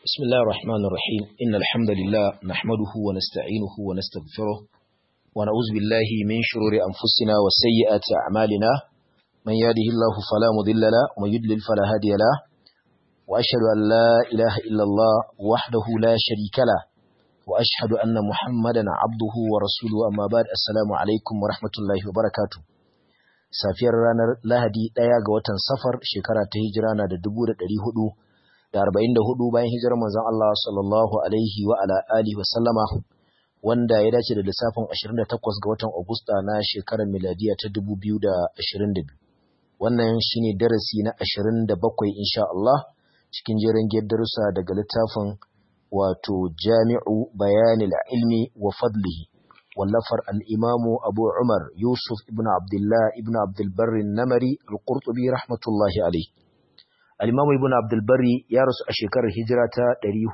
بسم الله الرحمن الرحيم إن الحمد لله نحمده ونستعينه ونستغفره ونعوذ بالله من شرور أنفسنا وسيئات أعمالنا من يهده الله فلا مضل له ومن يضلل فلا هادي له وأشهد أن لا إله إلا الله وحده لا شريك له وأشهد أن محمدا عبده ورسوله أما بعد السلام عليكم ورحمة الله وبركاته safiyar ranar Lahadi ɗaya ga watan safar shekara ta hijira na da dubu da ɗari hudu da arba'in da hudu bayan hijirar manzon Allah sallallahu alaihi wa ala alihi wa sallama wanda ya dace da lissafin 28 ga watan Agusta na shekarar miladiya ta 2022 wannan shine darasi na 27 insha Allah cikin jerin darussa daga littafin wato Jami'u Bayanil Ilmi wa Fadlihi wallafar al-Imamu Abu Umar Yusuf ibn Abdullah ibn Abdul Barr namari al-Qurtubi rahmatullahi alaihi Al-Imam Ibn Abdul Barri ya rasu a shekarar hijira ta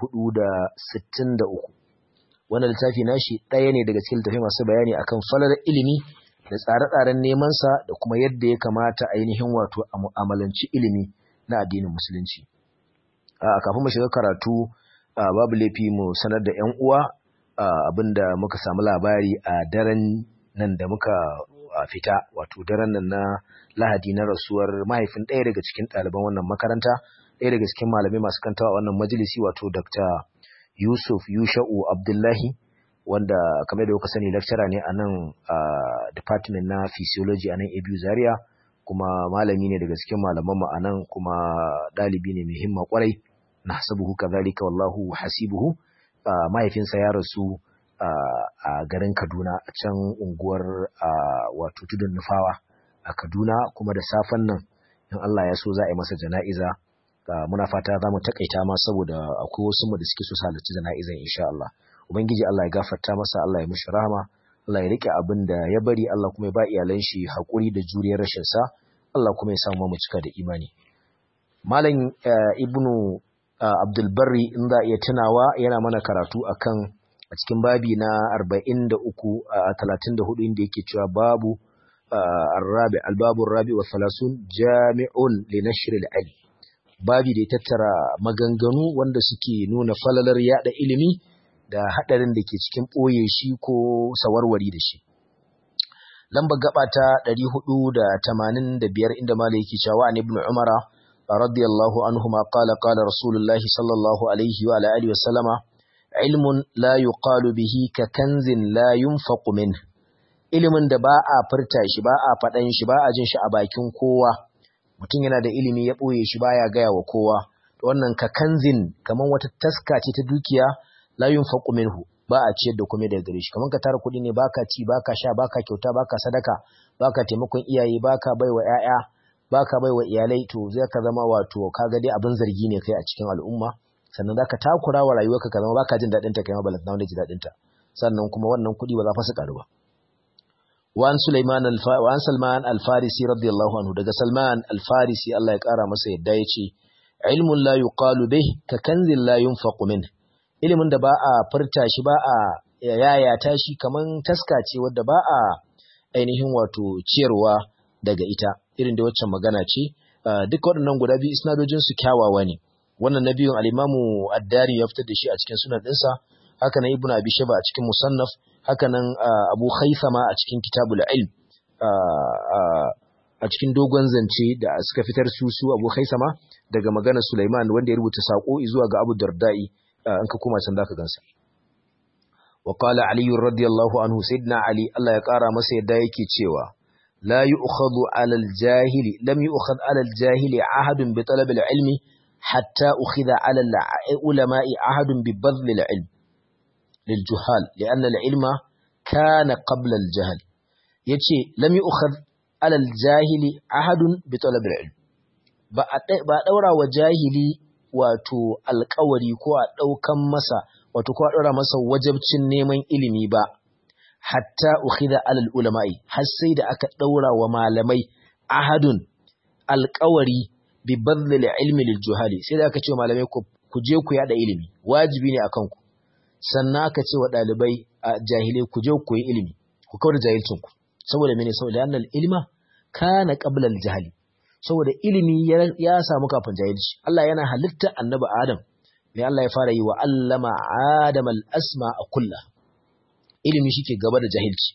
463. Wannan littafi nashi ɗaya ne daga cikin littafai masu bayani akan falalar ilimi da tsare-tsaren neman sa da kuma yadda ya kamata ainihin wato a mu'amalanci ilimi na addinin musulunci. A kafin mu shiga karatu babu laifi mu sanar da 'yan uwa abinda muka samu labari a daren nan da muka fita wato daren nan na lahadi na rasuwar mahaifin ɗaya daga cikin ɗaliban wannan makaranta ɗaya daga cikin malamai masu kantawa wannan majalisi wato dr yusuf yusha'u abdullahi wanda kamar da kuka sani lecturer ne a nan department na physiology a nan abu zaria kuma malami ne daga cikin malaman mu a nan kuma ɗalibi ne mai himma kwarai na hasabuhu kazalika wallahu hasibuhu mahaifinsa ya rasu a garin kaduna a can unguwar wato tudun nufawa a Kaduna kuma da safen nan in Allah ya so za a yi masa jana'iza muna fata za mu takaita ma saboda akwai wasu mu da suke so su halarci jana'izan insha Allah ubangiji Allah ya gafarta masa Allah ya mishi rahama Allah ya rike abin da ya bari Allah kuma ya ba iyalan shi hakuri da juriyar rashin sa Allah kuma ya samu mu cika da imani malam ibnu Abdul Barri in za iya tunawa yana mana karatu akan a cikin babi na 43 a 34 inda yake cewa babu الرابع الباب الرابع والثلاثون جامع لنشر العلم babi da ya tattara maganganu wanda suke nuna falalar yada ilimi da hadarin da ke cikin ɓoye shi ko sawarwari da shi lambar gaba ta 485 inda malai yake cewa an ibn umara radiyallahu anhuma qala qala rasulullahi sallallahu alaihi wa alihi wa sallama ilmun la yuqalu bihi ka kanzin la yunfaqu minhu ilimin da ba a furta shi ba a faɗan shi ba a jin shi a bakin kowa mutum yana da ilimi ya ɓoye shi baya gaya wa kowa wannan ka kanzin kamar wata taska ce ta dukiya la yunfaqu minhu ba a ciyar da komai daga gare shi kamar ka tara kuɗi ne baka ci baka sha baka kyauta baka sadaka baka taimakon iyaye baka baiwa ƴaƴa baka baiwa iyalai to zai ka zama wato kaga dai abin zargi ne kai a cikin al'umma sannan zaka takura wa rayuwarka ka zama baka jin daɗin ta kai ma balantana wanda ji daɗin ta sannan kuma wannan kuɗi ba za fa su ƙaru ba وعن سليمان الف... وعن سلمان الفارسي رضي الله عنه daga Salman al-Farisi Allah ya kara masa yadda yace ilmun la yuqalu bih ka kanzin la yunfaqu min ilimin da ba a furta shi ba a yayata shi kaman taska ce wadda ba a ainihin wato ciyarwa daga ita irin da waccan magana ce duk waɗannan guda biyu isnadojin su kyawawa ne wannan nabiyun al-Imamu ad-Dari ya fitar da shi a cikin sunan ɗinsa haka nan Ibn Abi Shayba a cikin Musannaf haka nan Abu Khaythama a cikin Kitabul Ilm a cikin dogon zance da suka fitar su su Abu Khaythama daga magana Sulaiman wanda ya rubuta sako zuwa ga Abu Darda'i in ka koma can zaka gansa wa qala Ali radiyallahu anhu sayyidina Ali Allah ya kara masa yadda yake cewa la yu'khadhu 'ala al-jahili lam yu'khadh 'ala al-jahili 'ahadun bi talab al-ilmi hatta ukhidha 'ala al-ulama'i 'ahadun bi badl al-ilm للجهال لأن العلم كان قبل الجهل yace lam yu'khadh ala al-jahili ahadun bi talab al-ilm ba ba daura wa jahili wato alƙawari ko a daukan masa wato ko a daura masa wajibcin neman ilimi ba hatta ukhidha ala al-ulama'i har sai da aka daura wa malamai ahadun alƙawari bi badl al-ilmi lil-juhali sai da aka ce malamai ku je ku yada ilimi wajibi ne akan ku sannan aka ce wa ɗalibai a jahilai ku je ku yi ilimi ku kawar da jahilcinku saboda mene saboda annal ilma kana qabla al-jahli saboda ilimi ya samu kafin jahilci Allah yana halitta annabi Adam mai Allah ya fara yi wa allama adam al-asma a kulla ilimi shike gaba da jahilci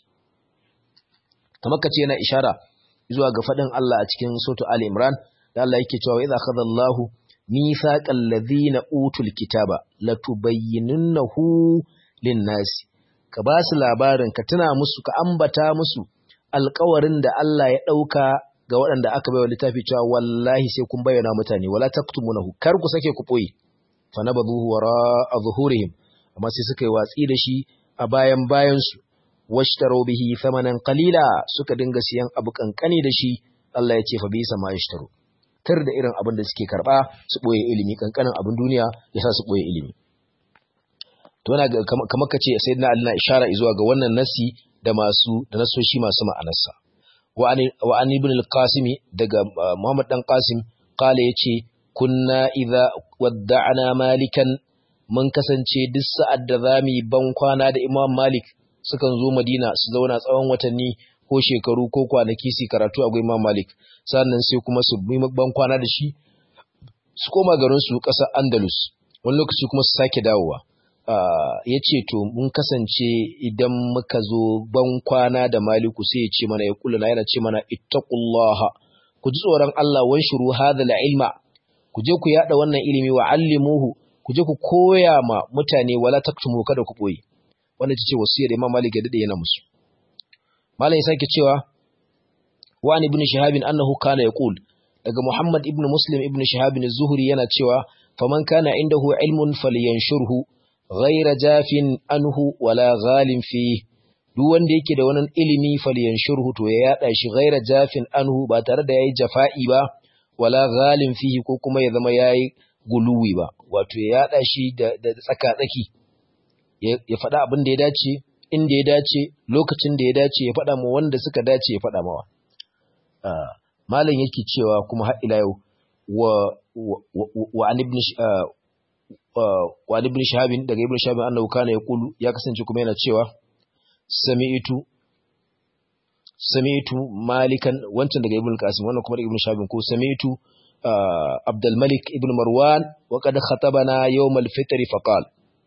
kamar kace yana ishara zuwa ga fadin Allah a cikin suratul ali imran da Allah yake cewa idza akhadha Allahu mithaqal ladhina utul kitaba latubayyinunnahu lin-nas ka ba su labarin ka tuna musu ka ambata musu alƙawarin da Allah ya dauka ga waɗanda aka baiwa littafi cewa wallahi sai kun bayyana mutane wala taktumunahu kar ku sake ku boye fa nabaduhu wara zuhurihim amma sai suka yi watsi da shi a bayan bayan su washtaro bihi thamanan qalila suka dinga siyan abu kankani da shi Allah ya ce fa bisa ma yashtaru tar da irin abin da suke karba su boye ilimi kankanin abin duniya yasa su boye ilimi to yana kamar kace sayyidina Ali na ishara zuwa ga wannan nasi da masu da nasoshi masu ma'anarsa wa an ibn al-qasim daga Muhammad dan Qasim kale yace kunna idza wadda'na malikan mun kasance duk sa'ad da zamu ban kwana da Imam Malik sukan zo Madina su zauna tsawon watanni ko shekaru ko kwanaki su karatu a Imam Malik sannan sai kuma su bi ban kwana da shi su koma garin su ƙasar Andalus wani lokaci kuma su sake dawowa ya ce to mun kasance idan muka zo ban kwana da maliku sai ya ce mana ya kula yana ce mana ittaqullaha ku ji tsoron Allah wan shuru hadha ilma ku je ku yada wannan ilimi wa allimuhu ku je ku koya ma mutane wala taktumu kada ku boye wannan ce wasiyar Imam Malik ya dade yana musu malam ya sake cewa wa an ibn shihab annahu kana yaqul daga Muhammad ibn Muslim ibn Shihab az-Zuhri yana cewa faman kana indahu ilmun falyanshurhu ghaira jafin anhu wala ghalin fi duk wanda yake da wani ilimi falyanshurhu to ya yada shi ghaira jafin anhu ba tare da yayi jafa'i ba wala ghalin fihi ko kuma ya zama yayi guluwi ba wato ya yada shi da, da tsaka tsaki ya faɗa abin da ya dace inda ya dace lokacin da ya dace ya faɗa ma wanda suka dace ya faɗa mawa malam yake cewa kuma har ila yau wa wa an ibn wa ibn shahabin daga ibn shahabin annahu kana yaqulu ya kasance kuma yana cewa sami'tu sami'tu malikan wancan daga ibn qasim wannan kuma daga ibn shahabin ko sami'tu abdul malik ibn marwan wa qad khatabana yawm al-fitr fa qala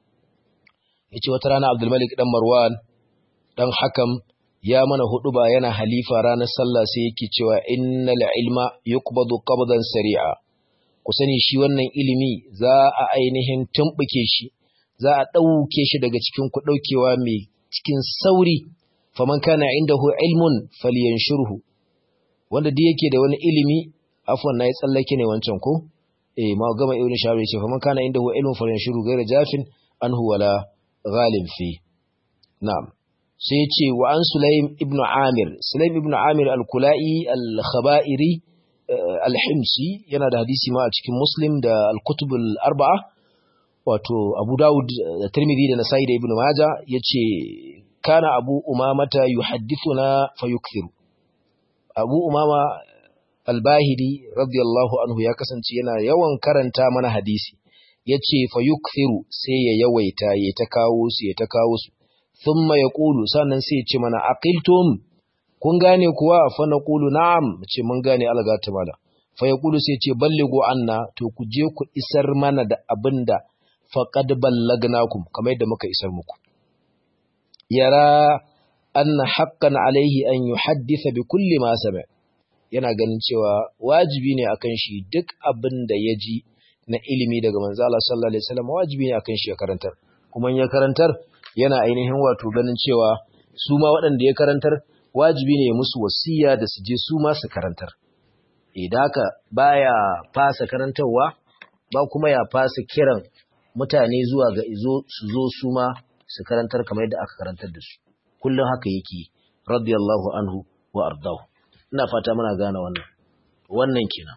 yace wata rana abdul malik dan marwan dan hakam ya mana huduba yana halifa ranar sallah sai yake cewa innal ilma yuqbadu qabdan sari'a ku sani shi wannan ilimi za a ainihin tumbuke shi za a ɗauke shi daga cikin ku ɗaukewa mai cikin sauri faman kana indahu ilmun falyanshurhu wanda duk yake da wani ilimi afwan nayi tsallake ne wancan ko eh ma gama ibn shabi ce faman kana indahu ilmun falyanshurhu ghayra jafin anhu wala ghalib fi na'am sai ya ce wa an sulaim ibn amir sulaim ibn amir al-kula'i al-khaba'iri al-himsi yana da hadisi ma a cikin muslim da al-kutub al-arba'a wato abu dawud da tirmidhi da nasa'i da ibn maja yace kana abu umamata yuhaddithuna fayukthiru abu umama al-bahili radiyallahu anhu ya kasance yana yawan karanta mana hadisi yace fayukthiru sai ya yawaita ya ta kawo su ya ta kawo su thumma yaqulu sannan sai ya ce mana aqiltum kun gane kuwa fa naqulu na'am ce mun gane algata mala fa yaqulu sai ce ballighu anna to ku je ku isar mana da abinda faqad ballagnakum kamar yadda muka isar muku yara anna haqqan alaihi an yuhaddisa bi kulli ma sami yana ganin cewa wajibi ne akan shi duk abin da ya ji na ilimi daga manzo Allah sallallahu alaihi wasallam wajibi ne akan shi ya karantar kuma ya karantar yana ainihin wato ganin cewa su ma waɗanda ya karantar wajibi ne musu wasiya da su je su ma su karantar idan haka baya fasa karantarwa ba kuma ya fasa kiran mutane zuwa ga izo su zo su ma su karantar kamar yadda aka karantar da su kullum haka yake radiyallahu anhu wa ardahu ina fata muna gane wannan wannan kenan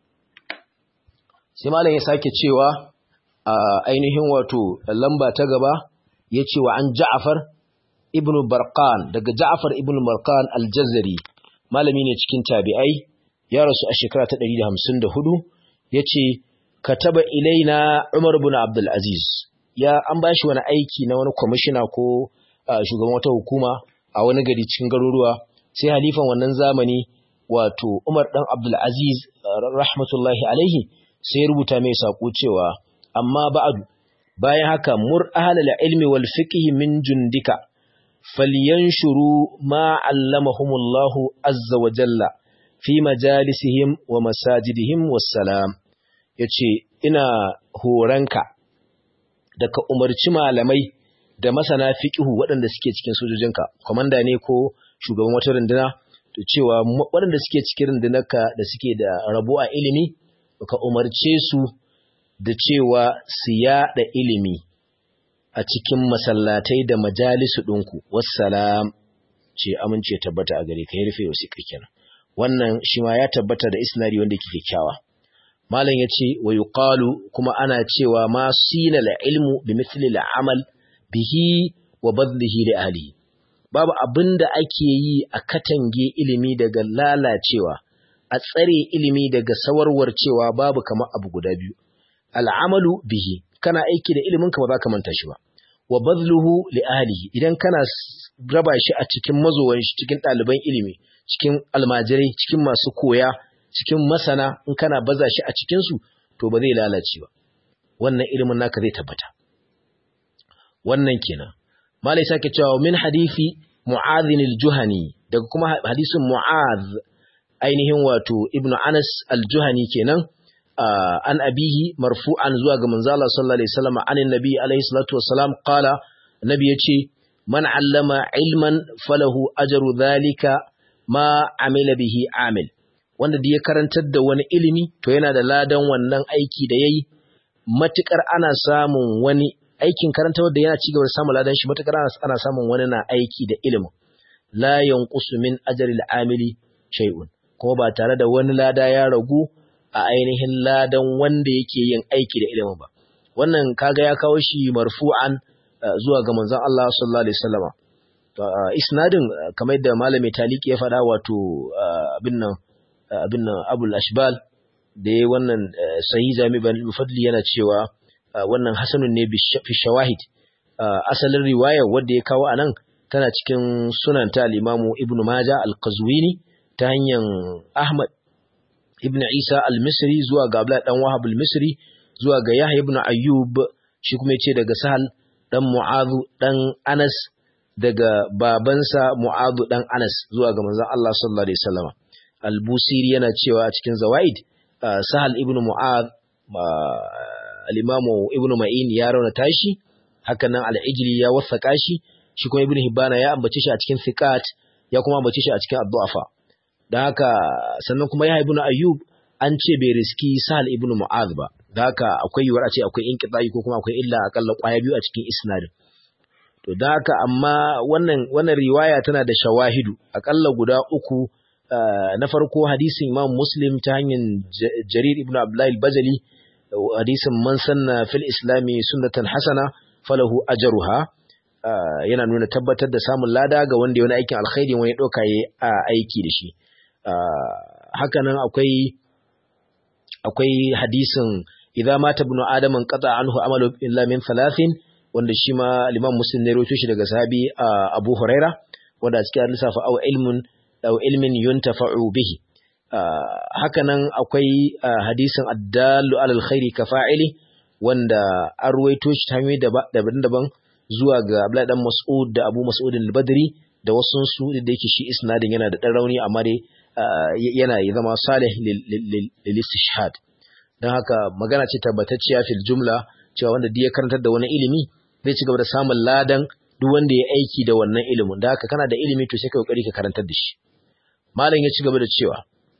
sai malam ya sake cewa a ainihin wato lamba ta gaba ya ce wa an ja'afar ibn barqan daga ja'afar ibn barqan al-jazari malami ne cikin tabi'ai ya rasu a shekara ta 154 ya ce kataba ilaina umar ibn abdul aziz ya an bashi wani aiki na wani kwamishina ko shugaban wata hukuma a wani gari cikin garuruwa sai halifan wannan zamani wato umar dan abdul aziz rahmatullahi alaihi sai ya rubuta mai sako cewa amma ba'du bayan haka mur ahlal ilmi wal fiqh min jundika falyanshuru ma 'allamahumullahu azza wa jalla fi majalisihim wa masajidihim wassalam yace ina horanka da ka umarci malamai da masana fiqhu waɗanda suke cikin sojojinka komanda ne ko shugaban wata runduna to cewa waɗanda suke cikin rundunarka da suke da rabo a ilimi ka umarce su da cewa su yaɗa ilimi a cikin masallatai da majalisu ɗinku wassalam ce amince tabbata a gare ka ya rufe wasu kenan wannan shi ma ya tabbata da isnari wanda ke kyakkyawa malam yace wa yuqalu kuma ana cewa ma sina la ilmu bi mithli al amal bihi wa badlihi li ahlihi babu abinda ake yi a katange ilimi daga lalacewa a tsare ilimi daga sawarwar cewa babu kamar abu guda biyu al'amalu bihi kana aiki da ilimin ka ba za ka manta shi ba wa badluhu li ahlihi idan kana raba shi a cikin mazowan shi cikin ɗaliban ilimi cikin almajirai cikin masu koya cikin masana in kana baza shi a cikin su to ba zai lalace ba wannan ilimin naka zai tabbata wannan kenan malai sake cewa min hadisi mu'adh al-juhani daga kuma hadisin mu'adh ainihin wato ibnu anas al-juhani kenan an abihi marfu'an zuwa ga manzo Allah sallallahu alaihi wasallam anin nabi alaihi salatu wassalam qala nabi yace man allama ilman falahu ajru dhalika ma amila bihi amil wanda da ya karantar da wani ilimi to yana da ladan wannan aiki da yayi matukar ana samun wani aikin karantar da yana cigaba da samun ladan shi matukar ana samun wani na aiki da ilimin la yanqusu min ajri al-amili shay'un kuma ba tare da wani lada ya ragu a ainihin ladan wanda yake yin aiki da ilimin ba wannan kaga ya kawo shi marfu'an zuwa ga manzon Allah sallallahu alaihi wasallama isnadin kamar da malami taliki ya faɗa wato abin nan abin nan abul ashbal da yayi wannan sahih jami ban fadli yana cewa wannan hasanun ne fi shawahid asalin riwaya wanda ya kawo anan tana cikin sunan ta al-imamu ibnu majah al-qazwini ta hanyar ahmad ibn Isa al-Misri zuwa ga Abdullah dan Wahab al-Misri zuwa ga Yahya ibn Ayyub shi kuma yace daga Sahal dan Mu'adh dan Anas daga babansa Mu'adh dan Anas zuwa ga manzon Allah sallallahu alaihi wasallam al-Busiri yana cewa a cikin Zawaid Sahal ibn Mu'adh al-Imam Ibn Ma'in ya rauna tashi haka nan al-Ijli ya wasaka shi shi kuma Ibn Hibana ya ambace shi a cikin Thiqat ya kuma ambace shi a cikin Ad-Du'afa da haka sannan kuma ya ibnu ayyub an ce bai riski sahal ibnu mu'adh ba da haka akwai yiwuwar a ce akwai inqita'i ko kuma akwai illa akalla kwaya biyu a cikin isnadin to da haka amma wannan wannan riwaya tana da shawahidu akalla guda uku na farko hadisin imam muslim ta hanyar jarir ibnu abdullahi al-bajali hadisin man sanna fil islami sunnatan hasana falahu ajruha yana nuna tabbatar da samun lada ga wanda ya wani aikin alkhairi wani ɗauka ya aiki da shi hakanan akwai akwai hadisin idza mata ibnu adam an qata anhu amalu illa min thalathin wanda shi ma al-imam muslim ne rawaito shi daga sahabi abu huraira wanda cikin lissafa aw ilmun aw ilmin yuntafa'u bihi hakanan akwai hadisin addallu alal khairi ka fa'ili wanda an ruwaito shi ta hanyoyi daban-daban zuwa ga Abdullahi dan Mas'ud da Abu Mas'ud al-Badri da wasu su da yake shi isnadin yana da dan rauni amma dai yana zama salih lil istishhad dan haka magana ce tabbatacciya fil jumla cewa wanda duk ya karantar da wani ilimi zai ci gaba da samun ladan duk wanda ya aiki da wannan ilimin da haka kana da ilimi to sai ka kokari ka karantar da shi malam ya ci gaba da cewa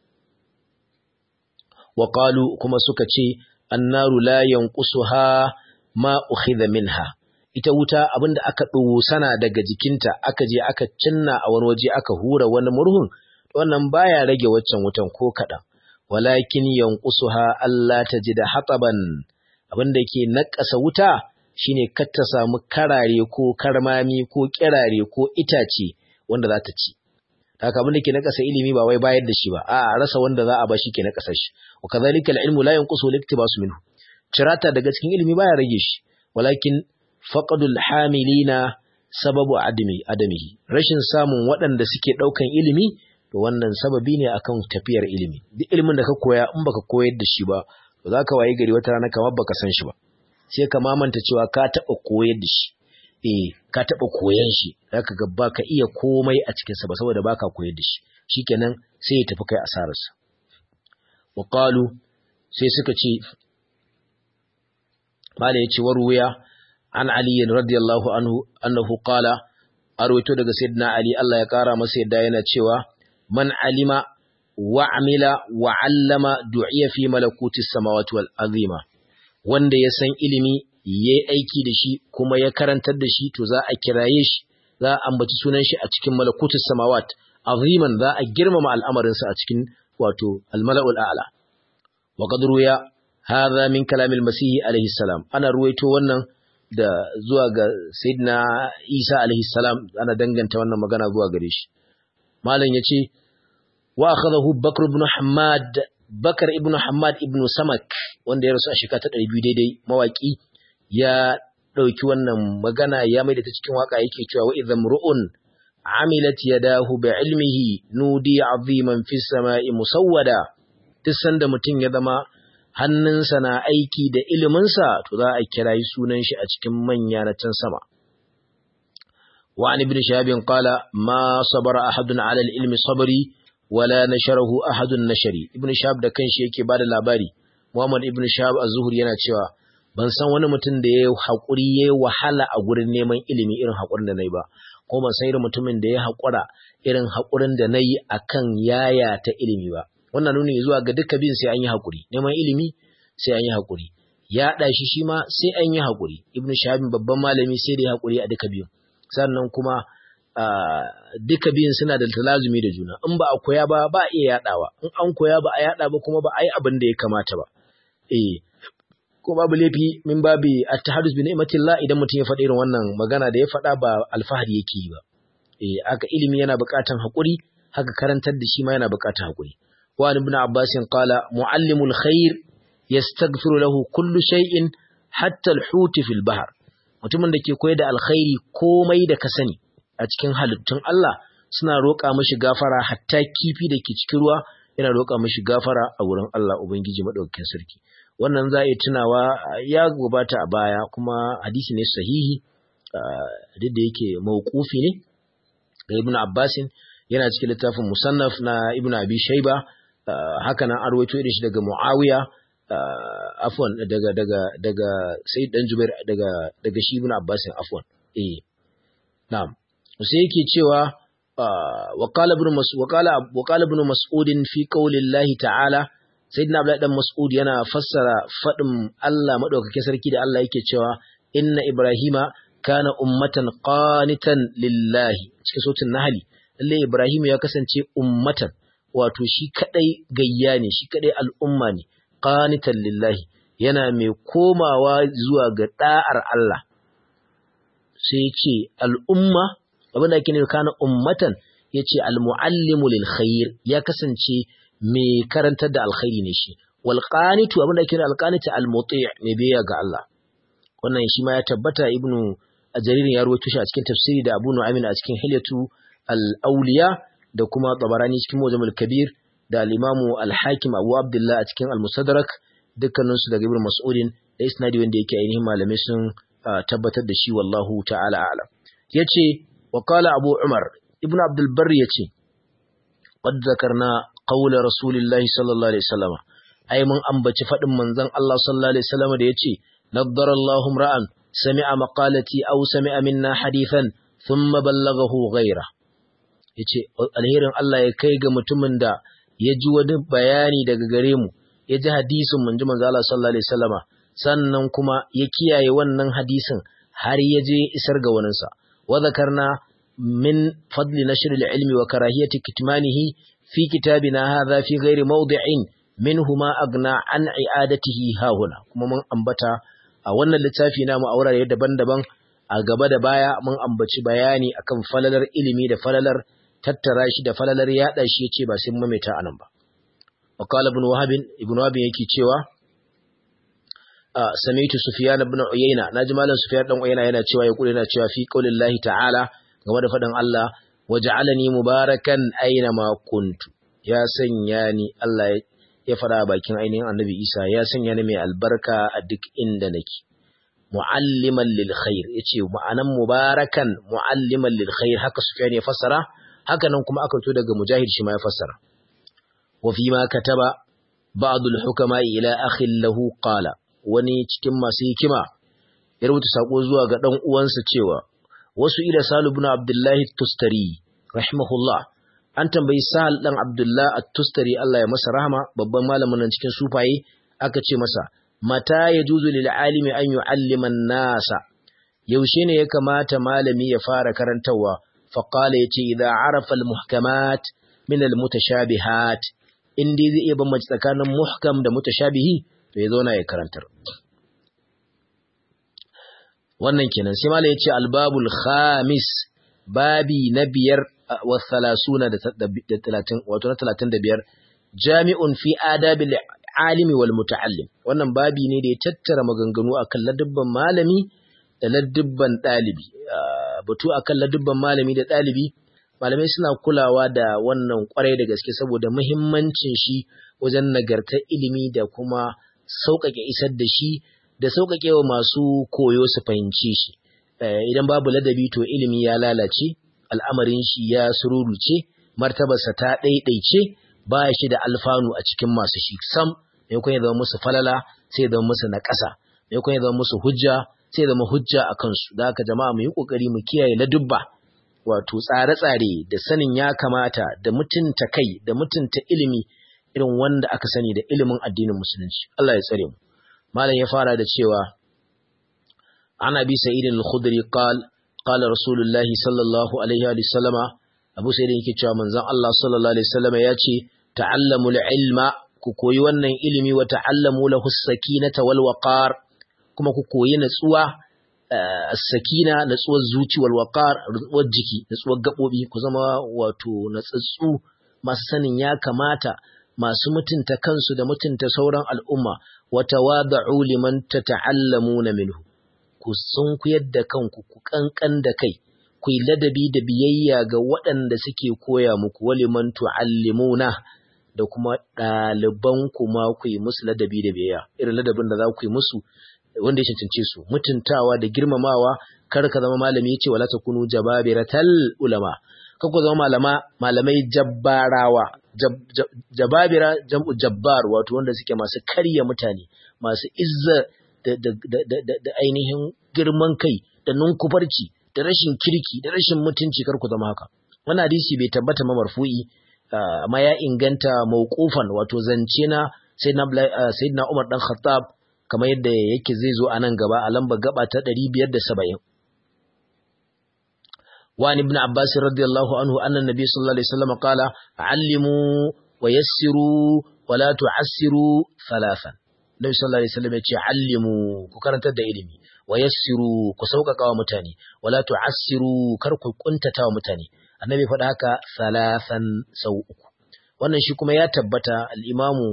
wa qalu kuma suka ce annaru la yanqusuha ma ukhidha minha ita wuta abinda aka sana daga jikinta aka je aka cinna a wani waje aka hura wani murhun wannan baya rage waccan wutan ko kaɗan walakin yanqusuha Allah ta ji da hataban abinda ke nakasa wuta shine kar ta samu karare ko karmami ko kirare ko itace wanda za ta ci haka abinda ke nakasa ilimi ba wai bayar da shi ba a rasa wanda za a ba shi ke nakasa shi wa kadhalika al-ilmu la yanqusu liktibasu minhu cirata daga cikin ilimi baya rage shi walakin faqadul hamilina sababu adami adamihi rashin samun waɗanda suke ɗaukan ilimi to wannan sababi ne akan tafiyar ilimi duk ilimin da ka koya in baka koyar da shi ba to zaka wayi gari wata rana kamar baka san shi ba sai ka mamanta cewa ka taɓa koyar da shi eh ka taɓa koyan shi zaka ga baka iya komai a cikin sa ba saboda baka koyar da shi shikenan sai ya tafi kai asararsa wa qalu sai suka ce mala yace waruya an ali radiyallahu anhu annahu qala arwaito daga sayyidina ali Allah ya kara masa yadda yana cewa man alima wa amila wa allama du'iya fi malakuti samawati wal azima wanda ya san ilimi yayi aiki da shi kuma ya karantar da shi to za a kiraye shi za a ambaci sunan shi a cikin malakutus samawat aziman za a girmama al'amarinsa a cikin wato al-mala'ul a'la wa qad ruya hadha min kalamil masih alaihi salam ana ruwaito wannan da zuwa ga sayyidina Isa alaihi salam ana danganta wannan magana zuwa gare shi malam yace wa akhadahu Bakr ibn Hammad Bakar ibn Hammad ibn Samak wanda ya rasu a shekara ta 200 daidai mawaki ya dauki wannan magana ya maida ta cikin waka yake cewa wa idham ru'un amilat yadahu bi ilmihi nudi aziman fis sama'i musawwada duk sanda mutum ya zama hannunsa na aiki da iliminsa to za a kirayi sunan shi a cikin manya na can sama wa an ibn shahab qala ma sabara ahadun ala al-ilmi sabri wala nasharahu ahadun nashari ibn shahab da kanshi yake bada labari muhammad ibn shahab az-zuhri yana cewa ban san wani mutum da yayi hakuri yayi wahala a gurin neman ilimi irin hakurin da nayi ba ko ban san irin mutumin da ya hakura irin hakurin da nayi akan yaya ta ilimi ba wannan nuni zuwa ga duka bin sai an yi haƙuri neman ilimi sai an yi haƙuri yaɗa shi shi ma sai an yi haƙuri ibnu shahabin babban malami sai da ya haƙuri a duka biyun sannan kuma duka biyun suna da talazumi da juna in ba a koya ba ba a iya yaɗawa in an koya ba a yaɗa ba kuma ba a yi abin da ya kamata ba eh ko babu laifi min babi at-tahadus bi ni'matillah idan mutum ya faɗi irin wannan magana da ya faɗa ba alfahari yake yi ba eh aka ilimi yana buƙatan haƙuri haka karantar da shi ma yana buƙatan haƙuri وعن ابن عباس قال معلم الخير يستغفر له كل شيء حتى الحوت في البحر mutumin da ke koyar da alkhairi komai da ka sani a cikin halittun Allah suna roƙa mashi gafara hatta kifi da ke cikin ruwa yana roƙa mashi gafara a wurin Allah Ubangiji madaukakin sarki wannan za a yi tunawa ya gabata a baya kuma hadisi ne sahihi duk da yake mawqufi ne ga Ibn Abbasin yana cikin littafin musannaf na Ibn Abi Shayba haka nan an rawaito irin shi daga Muawiya afwan daga daga daga Sayyid dan Jubair daga daga shi Ibn Abbas afwan eh na'am sai yake cewa wa qala ibn mas'ud wa qala wa qala ibn mas'ud fi qawli Allah ta'ala Sayyidina Abdullah dan Mas'ud yana fassara fadin Allah madaukake sarki da Allah yake cewa inna Ibrahima kana ummatan qanitan lillahi cikin sautin Nahli lalle Ibrahim ya kasance ummatan wato shi kadai gayya ne shi kadai al'umma ne qanitan lillahi yana mai komawa zuwa ga da'ar Allah sai ya ce al'umma abin da ake nufi kana ummatan ya ce almu'allimu lil khair ya kasance mai karantar da alkhairi ne shi wal qanitu abin da ake nufi alqanitu almuti' mai biya ga Allah wannan shi ma ya tabbata ibnu ajaririn ya rawaito shi a cikin tafsiri da Abu Nu'aym a cikin Hilyatu al-Awliya da kuma Tabarani cikin Mujamul Kabir da al-Imamu al-Hakim Abu Abdullah a cikin al-Musaddarak dukkanin su daga Ibn Mas'udin da isnadi wanda yake ainihin malamai sun tabbatar da shi wallahu ta'ala a'lam yace wa qala Abu Umar Ibn Abdul Barr yace qad zakarna qawla Rasulillahi sallallahu alaihi wasallam ai mun ambaci fadin manzon Allah sallallahu alaihi wasallam da yace naddara Allahu ra'an sami'a maqalati aw sami'a minna hadithan thumma ballaghahu ghayra yace alherin Allah ya kai ga mutumin da ya ji wani bayani daga gare mu ya ji hadisin mun ji manzo Allah sallallahu alaihi wasallama sannan kuma ya kiyaye wannan hadisin har ya je isar ga waninsa wa zakarna min fadli nashr al-ilmi wa karahiyati kitmanihi fi kitabina hadha fi ghairi mawdi'in minhuma agna an i'adatihi hahuna kuma mun ambata a wannan littafi namu a wurare daban-daban a gaba da baya mun ambaci bayani akan falalar ilimi da falalar tattara shi da falalar yada shi yace ba sai mamaita anan ba وقال ابن وهب ابن وهب yake cewa sami'tu sufyan ibn uyayna naji malam sufyan dan uyayna yana cewa ya kula yana cewa fi qaulillahi ta'ala game da fadin Allah waj'alani mubarakan aina ma kuntu ya sanya ni Allah ya fara bakin ainihin annabi Isa ya sanya ni mai albarka a duk inda nake mu'alliman lil khair yace ma'anan mubarakan mu'alliman lil khair haka Sufyan ya fassara haka nan kuma aka to daga Mujahid shi ma ya fassara wa fi ma kataba ba'd al hukama ila akhin lahu qala wani cikin masu hikima ya rubuta sako zuwa ga dan uwansa cewa wasu ila Salu ibn Abdullah Tustari rahimahullah an tambayi Sahal dan Abdullah At-Tustari Allah ya masa rahama babban malamin nan cikin sufaye aka ce masa mata yajuzu lil alimi an yu'allima an-nasa yaushe ne ya kamata malami ya fara karantawa fa qala yace idza arafa al-muhkamat min al-mutashabihat in dai zai iya bambance tsakanin muhkam da mutashabihi to ya zauna ya karantar wannan kenan sai malai yace al-babul khamis babi na biyar wa 30 da 30 wato na 35 jami'un fi adabil alimi wal muta'allim wannan babi ne da ya tattara maganganu akan ladubban malami da ladubban dalibi batu akan ladubban malami da dalibi malamai suna kulawa da wannan kwarai da gaske saboda muhimmancin shi wajen nagartar ilimi da kuma sauƙaƙe isar da shi da sauƙaƙe wa masu koyo su fahimci shi idan babu ladabi to ilimi ya lalace al'amarin shi ya sururuce martabarsa ta ɗaiɗaice ba shi da alfanu a cikin masu shi sam maimakon ya zama musu falala sai ya zama musu na ƙasa maimakon ya zama musu hujja sai ya zama hujja a kansu da haka jama'a mu yi ƙoƙari mu kiyaye ladubba wato tsare-tsare da sanin ya kamata da mutunta kai da mutunta ilimi irin wanda aka sani da ilimin addinin musulunci Allah ya tsare mu malam ya fara da cewa an abi sa'id al-khudri qal qala rasulullahi sallallahu alaihi wa sallama abu sa'id yake cewa manzon Allah sallallahu alaihi wasallama ya ce ta'allamu al-ilma ku koyi wannan ilimi wa ta'allamu lahu as-sakinata wal waqar kuma ku koyi natsuwa as-sakina natsuwar zuci wal waqar natsuwar jiki natsuwar gabobi ku zama wato natsatsu masu sanin ya kamata masu mutunta kansu da mutunta sauran al'umma wa tawada'u liman tata'allamuna minhu ku sunkuyar da kanku ku kankan da kai ku yi ladabi da biyayya ga waɗanda suke koya muku waliman tu'allimuna da kuma ɗaliban kuma ku yi musu ladabi da biyayya irin ladabin da za ku yi musu wanda ya cancance su mutuntawa da girmamawa kar ka zama malami ya ce wala takunu jababiratal ulama kar ku zama malama malamai jabbarawa jababira jam'u jabbar wato wanda suke masu karya mutane masu izza da ainihin girman kai da nunkufarci da rashin kirki da rashin mutunci kar ku zama haka wannan hadisi bai tabbata ma marfu'i amma ya inganta mauqufan wato zance na sayyidina Umar dan Khattab kamar yadda yake zai zo a nan gaba a lamba gaba ta 570 وعن ابن عباس رضي الله عنه أن النبي صلى الله عليه وسلم قال علموا ويسروا ولا تعسروا ثلاثا النبي صلى الله عليه وسلم يقول علموا كرنت da ilimi ويسروا ku sauƙaƙa wa mutane wala tu'assiru kar ku kuntata wa mutane annabi faɗa haka salasan sau uku wannan shi kuma ya tabbata al-imamu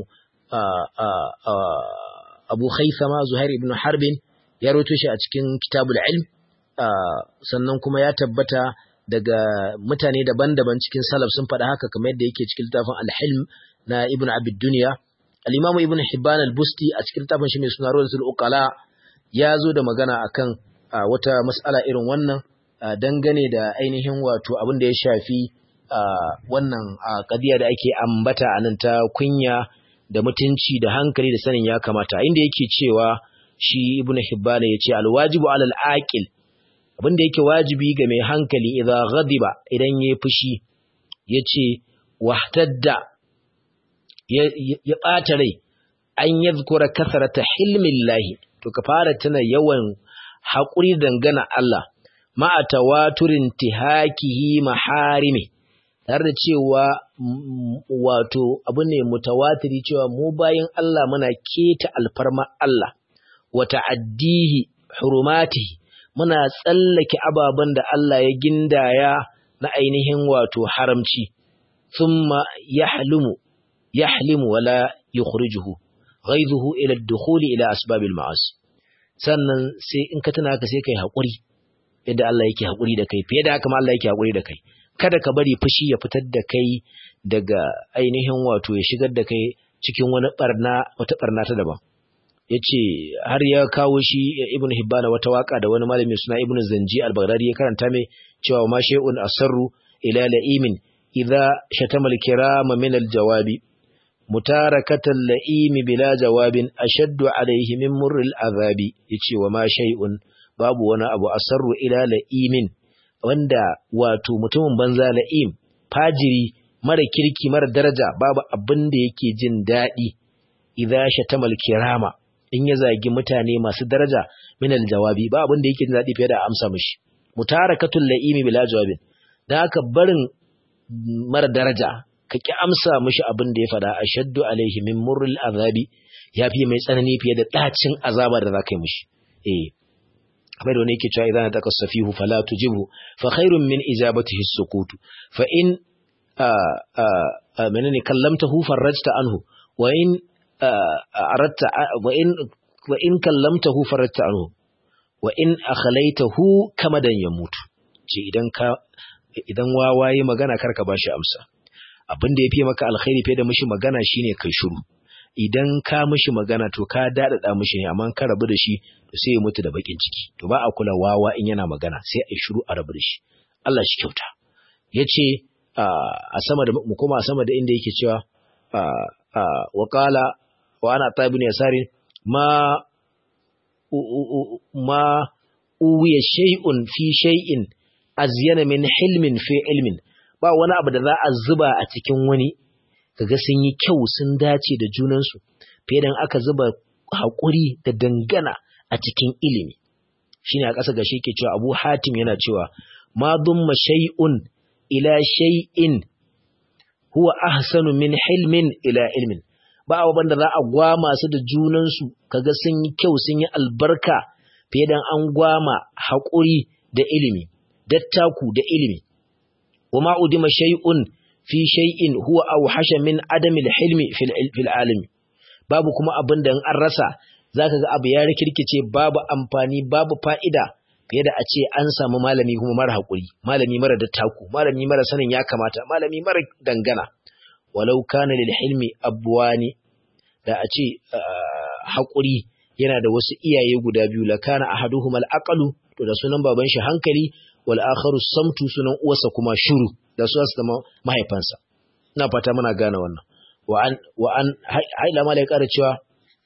Abu Khaythama Zuhair ibn Harbin ya rawaito shi a cikin Kitabul Ilm sannan kuma ya tabbata daga mutane daban-daban cikin salaf sun faɗa haka kamar yadda yake cikin littafin Al-Hilm na Ibn Abid Dunya al-Imam Ibn Hibban al-Busti a cikin littafin shi mai suna Rawdatul Uqala ya zo da magana akan wata mas'ala irin wannan dangane da ainihin wato abin da ya shafi wannan kadiya da ake ambata a nan ta kunya da mutunci da hankali da sanin ya kamata inda yake cewa shi Ibn Hibban ya ce al-wajibu 'ala al-aqil abin da yake wajibi ga mai hankali idan ghadiba idan yayi fushi yace wahtadda ya ɓata rai an yadhkura kasrata hilmillahi to ka fara tuna yawan haƙuri dangana Allah ma'a tawaturin tihakihi maharimi tare da cewa wato abu ne mutawatiri cewa mu bayan Allah muna keta alfarma Allah wa ta'addihi hurumatihi muna tsallake ababen da Allah ya gindaya na ainihin wato haramci thumma yahlumu yahlimu wala yukhrijuhu ghaizuhu ila ad-dukhuli ila asbabil ma'asi sannan sai in ka tuna haka sai kai hakuri yadda Allah yake hakuri da kai fiye da haka ma Allah yake hakuri da kai kada ka bari fushi ya fitar da kai daga ainihin wato ya shigar da kai cikin wani barna wata barna ta daban yace har ya kawo shi ibn hibbana wata waka da wani malami suna ibn zanji al-baghdadi ya karanta mai cewa ma shay'un asarru ila la'imin idza shatama al-kirama min al-jawabi mutarakatan la'imi bila jawabin ashaddu alayhi min murril azabi yace wa ma shay'un babu wani abu asarru ila la'imin wanda wato mutumin banza la'im fajiri mara kirki mara daraja babu abin da yake jin daɗi idza shatama al-kirama in ya zagi mutane masu daraja min al-jawabi ba abin da yake jin daɗi fiye da amsa mishi mutarakatul la'imi bila jawabin dan haka barin mara daraja ka ki amsa mishi abin da ya fada ashaddu alaihi min murril azabi yafi mai tsanani fiye da dacin azaba da zaka yi mishi eh kamar da wani yake cewa idan taka safihu fala tujibhu fa khairun min ijabatihi as-sukut fa in menene kallamtahu farajta anhu wa in aradta wa in wa in kallamtahu farajta anhu wa in akhlaitahu kamadan yamutu ce idan ka idan wawaye magana karka bashi amsa abin da yafi maka alkhairi fiye da mishi magana shine kai shiru idan ka mishi magana to ka dadada mishi ne amma ka rabu da shi to sai ya mutu da bakin ciki to ba a kula wawa in yana magana sai a shiru a rabu da shi Allah shi kyauta yace a sama da mu koma a sama da inda yake cewa wa qala wa ana tabin yasari ma ma uwiya shay'un fi shay'in azyana min hilmin fi ilmin ba wani abu da za a zuba a cikin wani kaga sun yi kyau sun dace da junansu fiye da aka zuba haƙuri da dangana a cikin ilimi shine a ƙasa gashi ke cewa Abu Hatim yana cewa ma dumma shay'un ila shay'in huwa ahsanu min hilmin ila ilmin ba abubuwan da za a gwama su da junansu kaga sun yi kyau sun yi albarka fiye da an gwama haƙuri da ilimi dattaku da ilimi wa ma udima shay'un fi shay'in huwa awhasha min adami al-hilmi fil alimi babu kuma abin da in an rasa zaka ga abu ya rikirkice babu amfani babu fa'ida fiye da a ce an samu malami kuma mara haƙuri malami mara dattaku malami mara sanin ya kamata malami mara dangana walau kana lil hilmi abwani da a ce haƙuri yana da wasu iyaye guda biyu la kana ahaduhuma al-aqlu to da sunan baban shi hankali wal akharu samtu sunan uwarsa kuma shuru da su su zama mahaifansa ina fata muna gane wannan wa an wa an haila mala ya ƙara cewa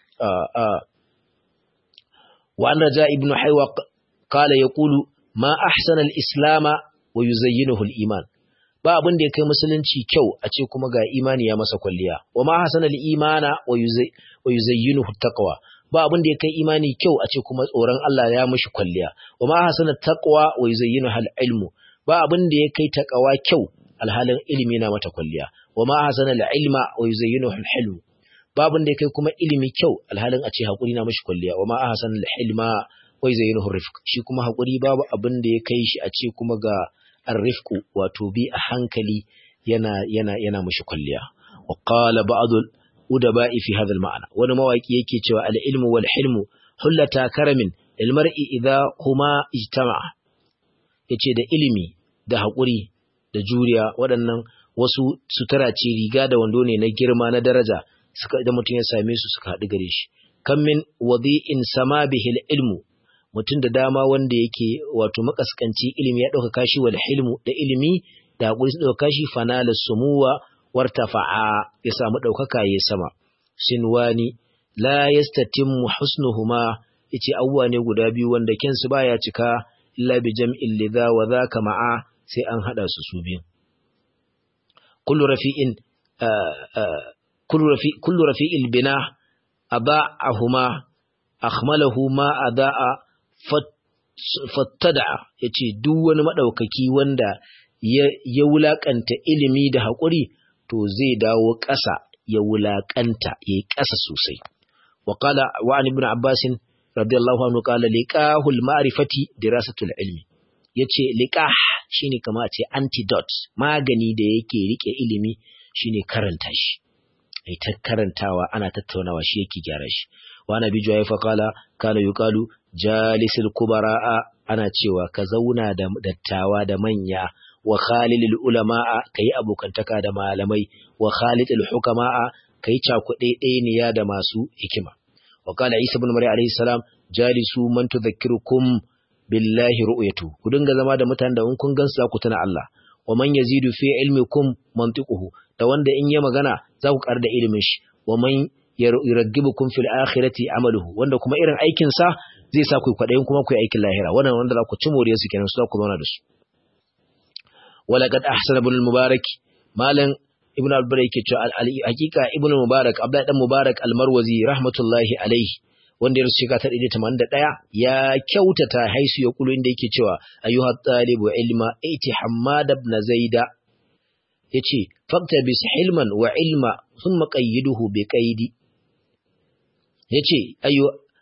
wa an raja ibnu haywa qala yaqulu ma ahsana al-islam wa yuzayyinuhu al-iman ba abin da ya kai musulunci kyau a ce kuma ga imani ya masa kwalliya wa ma hasana al-imana wa yuzayyinuhu taqwa ba abin da ya kai imani kyau a ce kuma tsoron Allah ya mishi kwalliya wa ma hasana taqwa wa yuzayyinuhu al-ilmu ba abin da ya kai taqwa kyau alhalin ilimi na mata kwalliya wa ma hasana al-ilma wa yuzayyinuhu al-hilm ba abin da ya kai kuma ilimi kyau alhalin a ce hakuri na mishi kwalliya wa ma hasana al-hilma wa yuzayyinuhu rifq shi kuma hakuri babu abin da ya kai shi a ce kuma ga arrifku wato bi a hankali yana yana yana mushi kulliya wa qala ba'd udaba'i fi hadha al-ma'na wani mawaki yake cewa al-ilmu wal hilmu hullata karamin lil mar'i idha huma ijtama'a yace da ilimi da hakuri da juriya waɗannan wasu sutura ce riga da wando ne na girma na daraja suka idan mutum ya same su suka haɗu gare shi kam min wadi'in sama bihi al-ilmu mutum da dama wanda yake wato makaskanci ilimi ya ɗauka kashi wal hilmu da ilimi da haƙuri su ɗauka kashi fanala sumuwa wartafa'a ya samu ɗaukaka ya sama sinwani la yastatimmu husnuhuma yace abubuwa ne guda biyu wanda kensu baya cika illa bi jam'in lidha wa dhaka ma'a sai an hada su su biyu kullu rafi'in kullu rafi kullu rafi'il bina aba'ahuma akhmalahu ma ada'a fattada ya ce duk wani maɗaukaki wanda ya wulaƙanta ilimi da haƙuri to zai dawo ƙasa ya wulaƙanta ya yi ƙasa sosai. Waƙala wa an ibn Abbasin radiyallahu anhu qala liqahul ma'rifati dirasatul ilmi yace liqah shine kama a ce antidote magani da yake rike ilimi shine karanta shi ai ta karantawa ana tattaunawa shi yake gyara shi wa nabi juwayfa qala kana yuqalu jalisul kubara'a ana cewa ka zauna da dattawa da manya wa khalilul ulama'a kai abokantaka da malamai wa khalidul hukama'a kai cakuɗe ɗaya da masu hikima wa qala isa ibn maryam alayhi salam jalisu man tudhakkirukum billahi ru'yatu ku dinga zama da mutanen da in kun gansu za ku tuna Allah wa man yazidu fi ilmikum mantiquhu da wanda in ya magana za ku ƙar da ilimin shi wa man yuraggibukum fil akhirati amaluhu wanda kuma irin aikin sa zai sa ku kwadayin kuma ku yi aikin lahira wannan wanda za ku ci moriyar su kenan su za ku zauna da su walaqad ahsana ibn al-mubarak malan ibn al-barak yake cewa hakika ibn al-mubarak abdullahi dan mubarak al-marwazi rahmatullahi alaihi wanda ya rasu shekara ta ɗaya tamanin da ɗaya ya kyautata haisu ya kulu inda yake cewa ayyuha talibu ilma iti hammad ibn zaida yace fakta bis hilman wa ilma thumma qayyiduhu bi qaidi yace ayyu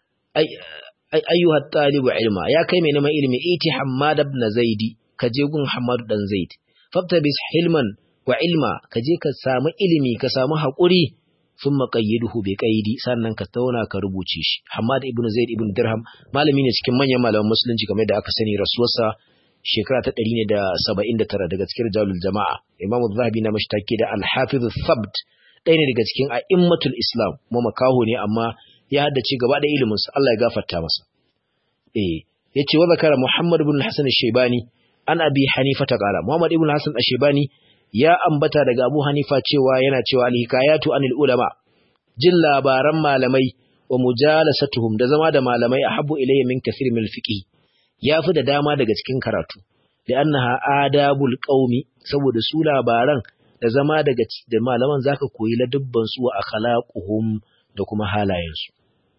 ayyuha talibu ilma ya kai mai neman ilimi iti hammad ibn zaidi ka je gun hammad dan zaid fakta bis hilman wa ilma ka je ka samu ilimi ka samu haƙuri sun maƙayyiduhu bai ƙaidi sannan ka tauna ka rubuce shi Hamad ibn Zaid ibn Dirham malami ne cikin manyan malaman musulunci kamar da aka sani rasuwarsa shekara ta ɗari ne da saba'in da tara daga cikin jalul jama'a Imam Zahabi na mashtaki da Al-Hafiz Thabt ɗaya ne daga cikin a'immatul Islam kuma makaho ne amma ya haddace gaba da ilimin sa Allah ya gafarta masa eh yace wa zakara Muhammad ibn Hasan al-Shaybani an Abi Hanifa ta qala Muhammad ibn Hasan al-Shaybani ya ambata daga Abu Hanifa cewa yana cewa al-hikayatu anil ulama jin labaran malamai wa mujalasatuhum da zama da malamai ahabbu ilayya min kathir min al-fiqh yafi da dama daga cikin karatu li'annaha adabul qaumi saboda su labaran da zama daga da malaman zaka koyi ladubban su wa akhlaquhum da kuma halayensu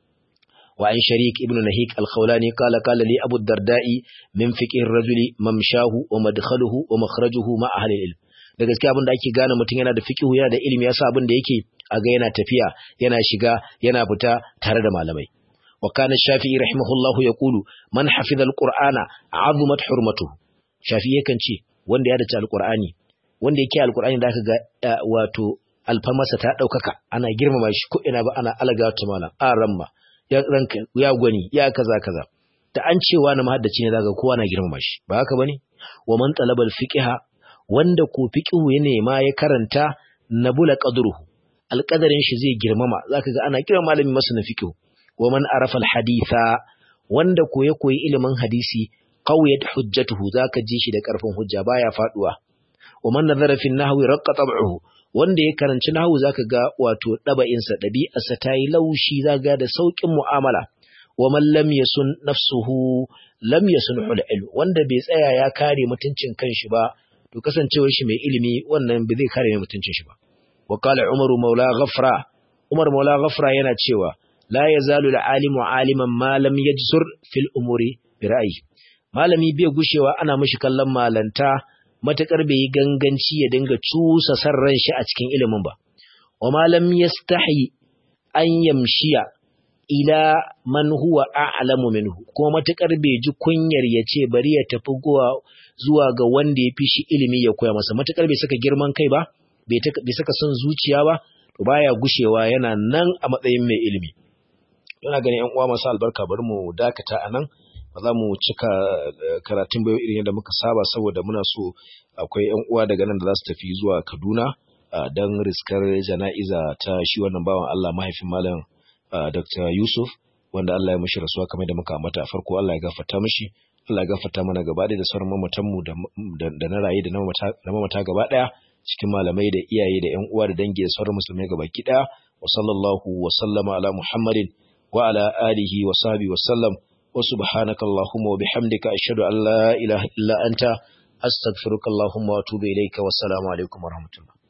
wa an sharik ibn nahik al-khawlani qala qala li abu darda'i min fiqh ar-rajuli mamshahu wa madkhaluhu wa makhrajuhu ma ahli al-ilm da gaskiya abin da ake gane mutum yana da fiqhu yana da ilimi yasa abin da yake a ga yana tafiya yana shiga yana fita tare da malamai wa kana shafi'i rahimahullahu yaqulu man hafiza alqur'ana azumat hurmatuhu shafi'i yakan ce wanda ya dace alqur'ani wanda yake alqur'ani da aka ga wato alfamasa ta daukaka ana girmama shi ko ina ba ana alaga ta malam a ramma ya ranka ya gwani ya kaza kaza da an cewa na mahaddaci ne zaka kowa na girmama shi ba haka bane wa man talabal fiqha wanda ko fiqhu ya nema ya karanta nabula qadruhu alqadarin shi zai girmama zaka ga ana kiran malami masa na fiqhu wa man arafa alhaditha wanda ko ya koyi ilimin hadisi qawiyat hujjatuhu zaka ji shi da karfin hujja baya faduwa wa man nazara fi nahwi raqqa tab'uhu wanda ya karanci nahwu zaka ga wato daba'in sa dabi'arsa tayi laushi zaka da saukin mu'amala wa man lam yasun nafsuhu lam yasunhu al-ilm wanda bai tsaya ya kare mutuncin kanshi ba to kasancewar shi mai ilimi wannan ba zai kare mai mutuncin shi ba wa qala umar maula ghafra umar maula ghafra yana cewa la yazalu al-alimu aliman ma lam yajsur fil umuri bi ra'yi malami bai gushewa ana mishi kallon malanta matakar bai yi ganganci ya dinga cusa san ran shi a cikin ilimin ba wa malam yastahi an yamshiya ila man huwa a'lamu minhu kuma matakar bai ji kunyar ya ce bari ya tafi zuwa ga wanda ya fi shi ilimi ya koya masa matakar bai saka girman kai ba bai saka son zuciya ba to baya gushewa yana nan a matsayin mai ilimi yana ganin yan uwa masu albarka bari mu dakata anan ba za mu cika karatun bayo irin yadda muka saba saboda muna so akwai yan uwa daga nan da za su tafi zuwa Kaduna don riskar jana'iza ta shi wannan bawan Allah mahaifin malam Dr. Yusuf wanda Allah ya mishi rasuwa kamar da muka ambata a farko Allah ya gafarta mishi Allah ya gafarta mana gaba da sauran mamatan mu da na raye da na mamata gaba daya cikin malamai da iyaye da ƴan uwa da dangi da sauran musulmai gaba ki daya wa sallallahu wa sallama ala Muhammadin wa ala alihi wa sahbihi wa sallam wa subhanaka allahumma wa bihamdika ashhadu an la ilaha illa anta astaghfiruka allahumma wa atubu ilayka wa assalamu alaikum wa rahmatullah